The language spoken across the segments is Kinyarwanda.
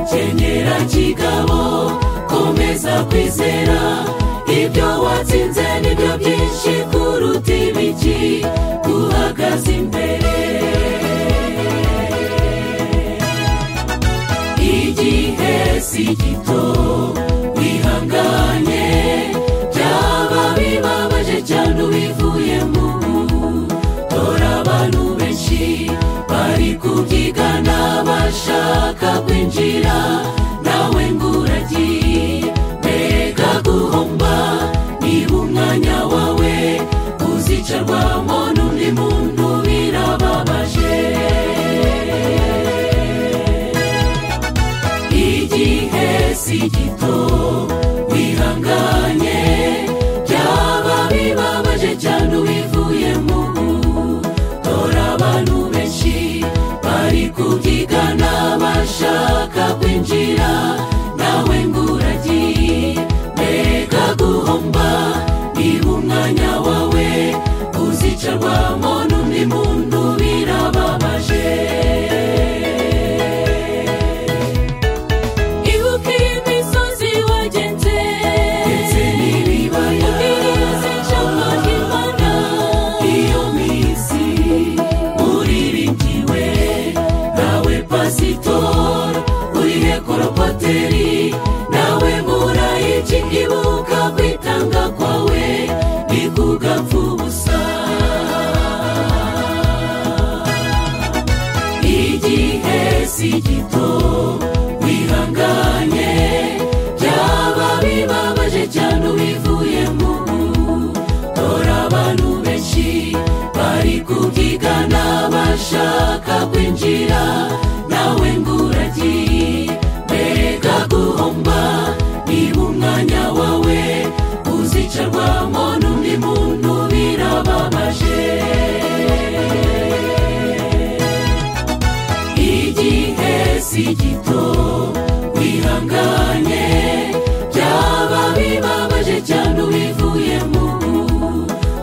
kwera kigabo komeza kwizera ibyo watsinze nibyo byinshi kuruta ibiki uhagaze imbere igihe si gito wihanganye byaba bibabaje cyane ubivuyemo dore abantu benshi bari kubyigana bashaka kwinjira nawe ngo uragiye mbega guhomba niba umwanya wawe uzicarwamo n'undi muntu birababaje igihe si gito wihanganye byaba bibabaje cyane ubivuyemo dore abantu benshi bari kubyigana bashaka kwinjira nawe ngo uragiye mbega guhomba niba umwanya wawe uzicarwamo n'undi muntu birababaje ibuka imisozi wagenze ndetse n'ibibaya ubwiriza ijambo ry'imana iyo minsi uriringiwe nawe pasitori urihe koropoteri nawe murayiki ibuka kwitanga kwawe bikugapfa ubusa igihe si gito wihanganye byaba bibabaje cyane ubivuyemo dore abantu benshi bari kubyigana bashaka kwinjira nawe ngo uragiye mbega guhomba niba umwanya wawe uzicarwamo n'undi muntu birababaje igihe si gito wihanganye byaba bibabaje cyane ubivuyemo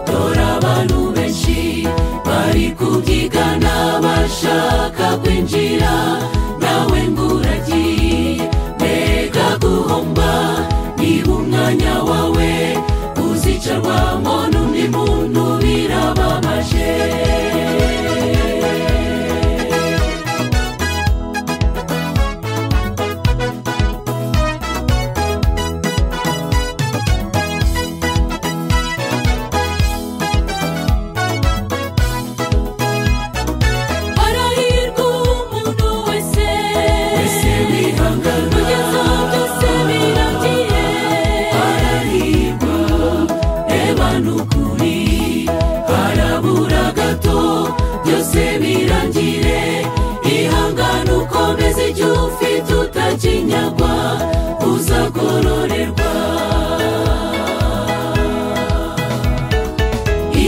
dore abantu benshi bari kubyigana bashaka kwinjira nawe ngo uragiye mbega guhomba niba umwanya wawe uzicarwamo n'undi muntu birababaje arahirwa umuntu wese wese wihangana kugeza byose birangiye arahirwa reba n'ukuri harabura gato byose birangire ihangane ukomeze icyo ufite utakinyagwa uzagororerwa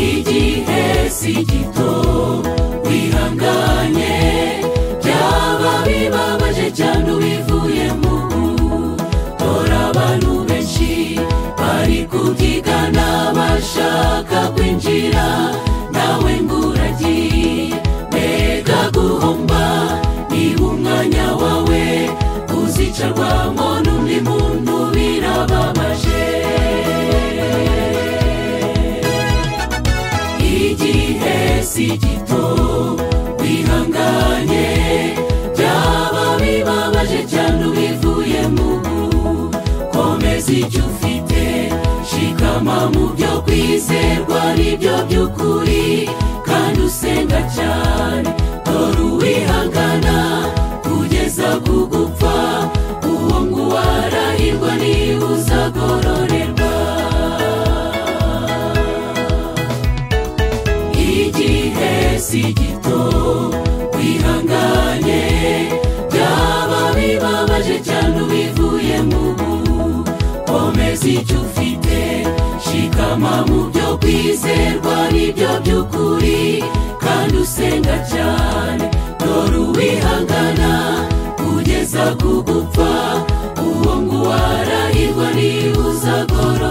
igihe si gito wihanganye byaba bibabaje cyane ubivuyemo dore abantu benshi bari kubyigana bashaka kwinjira nawe ngo uragiye mbega guhomba niba umwanya wawe uzicarwamo n'undi muntu birababaje igihe si gito wihanganye byaba bibabaje cyane ubivuye mu komeza icyo ufite shikama mu byo kwizerwa n'ibyo by'ukuri kandi usenga cyane dore uwihangana kugeza ku gupfa uwo nguwo arahirwa niba uzagororerwa igihe si gito wihanganye byaba bibabaje cyane ubivuye mu komeza icyo ufite shikama mu byo kwizerwa n'ibyo by'ukuri kandi usenga cyane dore uwihangana kugeza ku gupfa uwo nguwo arahirwa niba uzagorora